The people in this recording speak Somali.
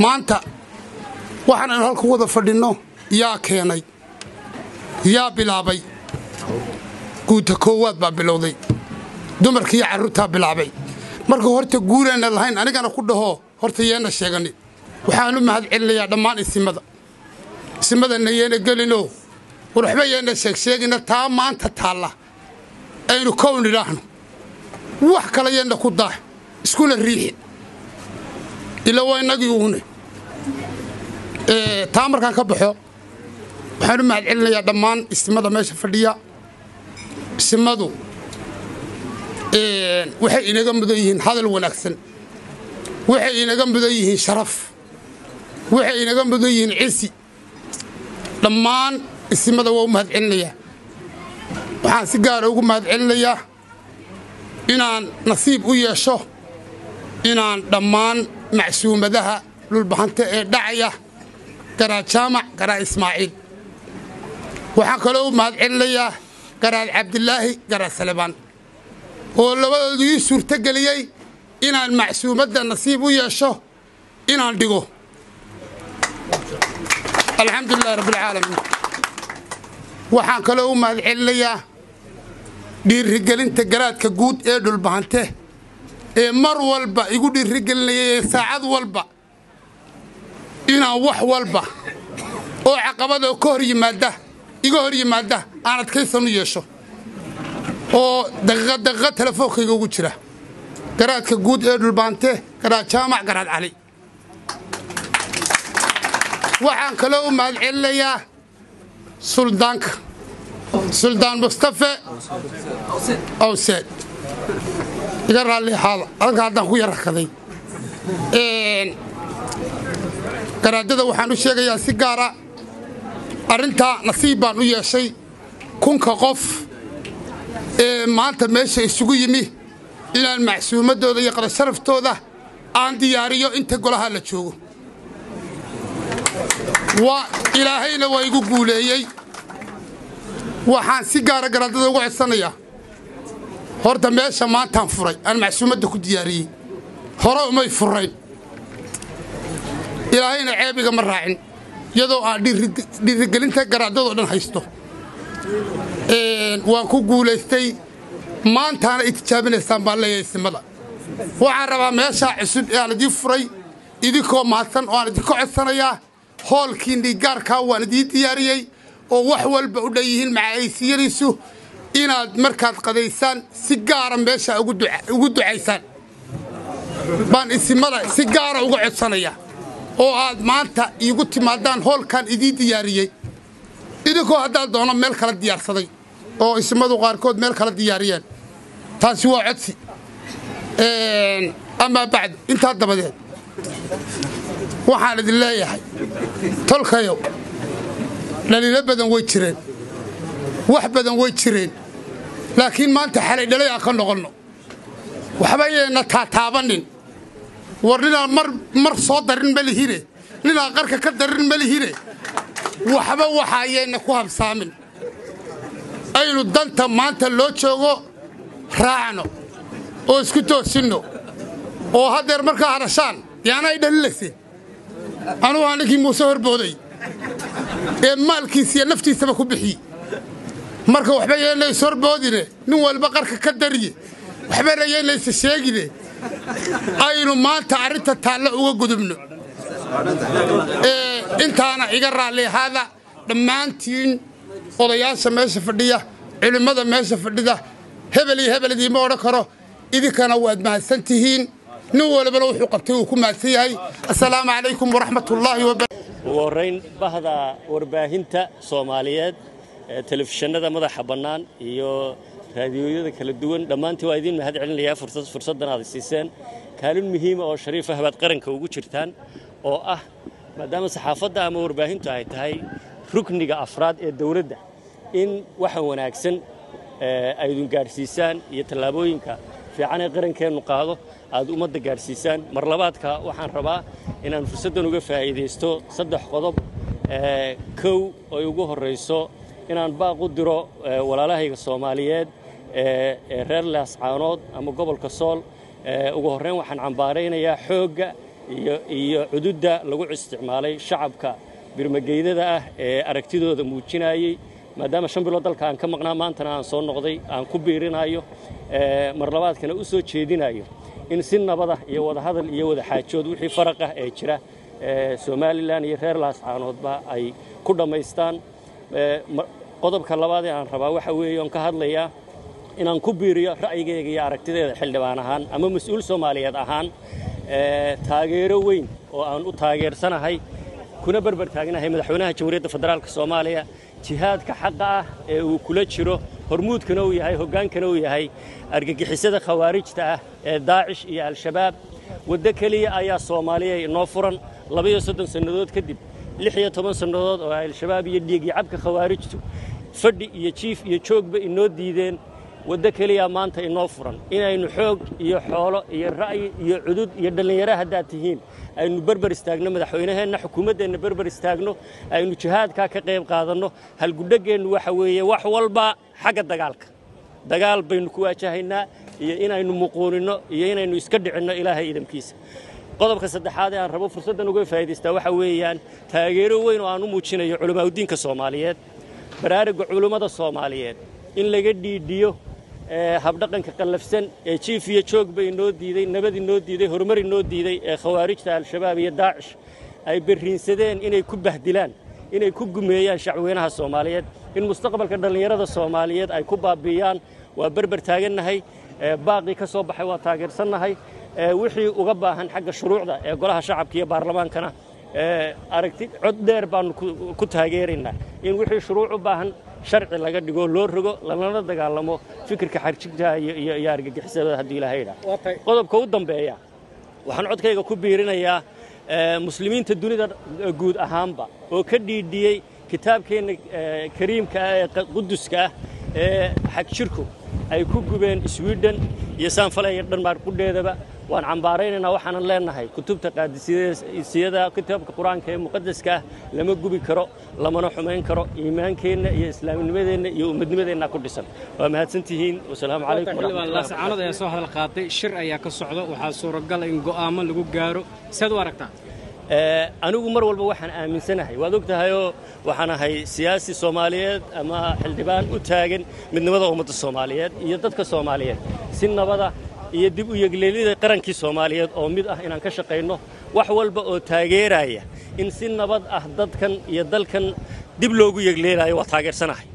maanta waxaan aynu halku wada fadhinno yaa keenay yaa bilaabay guuta koowaad baa bilowday dumarkiiyo carruurtaa bilaabay marka horta guureenna lahayn anigana ku dhahoo horta yeena sheegani waxaan u mahad celinayaa dhammaan isimada isimadana yeena gelinoo war waxba yeena sheegsheegina taa maanta taalla aynu kow nidhaahno wax kale yeena ku daah iskuna riixi ila waa innagii uune taa markaan ka baxo waxaan u mahad celinayaa dhammaan isimada meesha fadhiya isimadu waxay inaga mudan yihiin hadal wanaagsan waxay inaga mudan yihiin sharaf waxay inaga mudan yihiin cisi dhammaan isimada waa u mahad celinayaa waxaan si gaara ugu mahad celinayaa inaan nasiib u yeesho inaan dhammaan macsuumadaha dhulbahanta ee dhacaya garaad jaamac garaad ismaaciil waxaan kaloo u mahad celinayaa garaad cabdilaahi garaad salebaan oo labadoodu ii suurtogeliyey inaan macsuumadda nasiib u yeesho inaan dhigo alxamdulilahi rabbialcaalamiin waxaan kaloo u mahad celinayaa dhiirigelinta garaadka guud ee dhulbahante ee mar walba igu dhiirigelinaya ee saacad walba inaan wax walba oo caqabada ka hor yimaadda iga hor yimaadda aan adkaysan u yeesho oo daqiiqadaqiiqa telefoonkayga ugu jira garaadka guud ee dhulbaante garaad jaamac garaad cali waxaan kaloo u mahad celinayaa suldaanka suldaan mustafe awseed iga raalli ahaada adalka haddaan ku yararkaday garaadada waxaan u sheegayaa si gaara arrintaa nasiib baan u yeeshay kunka qof ee maanta meesha isugu yimi inaan macsuumaddooda iyo qadasharaftooda aan diyaariyo inta golaha la joogo ilaahayna waa igu guuleeyey waxaan si gaara garaadada uga codsanayaa horta meesha maantaan furay aan macsuumadda ku diyaariyey hore umay furayn ilaahayna ceebiga ma raacin iyadoo aan dhiirigelinta garaadadoo dhan haysto waan ku guulaystay maantaana itijaabinaysaan baan leeyahay isimada waxaan rabaa meeshaa cusub ee aan idiin furay idinkoo mahadsan oo aan idinka codsanayaa hoolkiinnii gaarkaa waan idiin diyaariyey oo wax walba u dhan yihiin macaaysiiyadiisu inaad markaad qadaysaan si gaara meesha ugu ducaysaan baan isimada si gaara uga codsanayaa oo aad maanta iigu timaadaan hoolkan idiin diyaariyey idinkoo haddaad doono meel kala diyaarsaday oo isimadu qaarkood meel kala diyaariyeen taasi waa codsi amaa bacdu intaa dabadeed waxaan idin leeyahay tolkayow dhaliilo badan way jireen wax badan way jireen laakiin maanta xalay dhalay aan ka noqonno waxba yayna taataabannin war ninaan mar soo darin ma lihine ninaan qarka ka darin ma lihine waxba waxaayayna ku habsaamin aynu danta maanta loo joogo raacno oo isku toosinno oo haddeer markaa hadhashaan yaana ay dhalilayseen anugu aa ninkii muuse horbooday ee maalkiisa iyo naftiisaba ku bixiyey marka waxba yeelnays horboodine nin walba qarka ka dariye waxbana yeelnaysa sheegine aynu maanta arrinta taalla uga gudubno intaana iga raalli ahaada dhammaantiin odayaasha meesha fadhiya culimmada meesha fadhida hebel iyo hebel idiima odhan karo idinkana waad mahadsan tihiin nin walbana wuxuu qabtay uu ku mahadsan yahay assalaamu calaykum waraxmatullaahi wabarakatu ugu horrayn bahda warbaahinta soomaaliyeed ee telefishinada madaxa bannaan iyo raadiyoyada kala duwan dhammaantii waa idiin mahad celinayaa fursaddan aad siiseen kaalin muhiima oo shariif ah baad qaranka ugu jirtaan oo ah maadaama saxaafadda ama warbaahintu ay tahay rukniga afraad ee dowladda in waxa wanaagsan aydun gaadhsiisaan iyo tallaabooyinka fiican ee qarankeennu qaado aad ummadda gaadhsiisaan mar labaadka waxaan rabaa inaan fursaddan uga faa'iidaysto saddex qodob kow ay ugu horrayso inaan baaq u diro walaalahayga soomaaliyeed ee reer laascaanood ama gobolka sool ugu horrayn waxaan cambaaraynayaa xoogga iyo iyo cududda lagu isticmaalay shacabka birmageydada ah ee aragtidooda muujinayey maadaama shan bilood dalka aan ka maqnaa maantana aan soo noqday aan ku biirinayo mar labaadkana u soo jeedinayo in si nabada iyo wadahadal iyo wada xaajood wixii faraq ah ee jira somalilan iyo reer laascaanoodba ay ku dhammaystaan qodobka labaad ee aan rabaa waxa weeye oon ka hadlayaa inaan ku biiriyo ra'yigayga iyo aragtideeda xildhibaan ahaan ama mas-uul soomaaliyeed ahaan taageero weyn oo aan u taageersanahay kuna berber taagnahay madaxweynaha jamhuuriyadda federaalk soomaaliya jihaadka xaqa ah ee uu kula jiro hormuudkana uu yahay hoggaankana uu yahay argagixisada khawaarijta ah ee daacish iyo al-shabaab waddo keliya ayaa soomaaliya inoo furan labaiyo soddon sannadood kadib lix iyo toban sannadood oo al-shabaab iyo dhiigii cabka khawaarijtu fadhi iyo jiif iyo joogba inoo diideen waddo keliya maanta inoo furan inaynu xoog iyo xoolo iyo ra'yi iyo cudud iyo dhallinyaro haddaad tihiin aynu berber istaagno madaxweynaheenna xukuumaddeenna berber istaagno aynu jihaadkaa ka qayb qaadanno halgudhaggeennu waxa weeye wax walba xagga dagaalka dagaal baynu ku waajahaynaa iyo inaynu muquuninno iyo inaynu iska dhicinno ilaahay idamkiisa qodobka saddexaad ee aan rabo fursaddan uga faa'idaystaa waxa weeyaan taageero weyn oo aan u muujinayo culamaauddiinka soomaaliyeed baraaruga culummada soomaaliyeed in laga dhiidhiyo habdhaqanka qallafsan ee jiif iyo joogba inoo diiday nabad inoo diiday horumar inoo diiday ee khawaarijta al-shabaab iyo daacish ay berriinsadeen inay ku bahdilaan inay ku gumeeyaan shacweynaha soomaaliyeed in mustaqbalka dhallinyarada soomaaliyeed ay ku baabi'iyaan waa berber taagannahay baaqii ka soo baxay waa taageersannahay wixii uga baahan xagga shuruucda ee golaha shacabka iyo baarlamaankana aragti cod dheer baannu ku taageeraynaa in wixii shuruuc u baahan sharci laga dhigo loo rogo lalana dagaalamo fikirka xarjigta iyo argagixisada haddii ilaahay idhaa qodobka u dambeeya waxaan codkayga ku biirinayaa muslimiinta dunida guud ahaanba oo ka dhiidhiyey kitaabkeenna kariimka ah ee quduska ah ee xagjirku ay ku gubeen swiden iyo saanfalaya dhanmaar qudheedaba waan cambaaraynaynaa waxaanan leennahay kutubta qaadisiyada kitaabka qur-aanka ee muqadaska ah lama gubi karo lamana xumayn karo iimaankeenna iyo islaamnimadeenna iyo ummadnimadeenna ku dhisan waa mahadsantihiin wasalaamu calaykum laascaanood ayaa soo hadal qaatay shir ayaa ka socda waxaa suuragala in go'aamo lagu gaaro sead u aragtaa anigu mar walba waxaan aaminsanahay waad og tahayoo waxaan ahay siyaasi soomaaliyeed ama xildhibaan u taagan midnimada ummadda soomaaliyeed iyo dadka soomaaliyeed si nabada iyo dib u yegleelida qarankii soomaaliyeed oo mid ah inaan ka shaqayno wax walba oo taageeraya in si nabad ah dadkan iyo dalkan dib loogu yegleelayo waa taageersanahay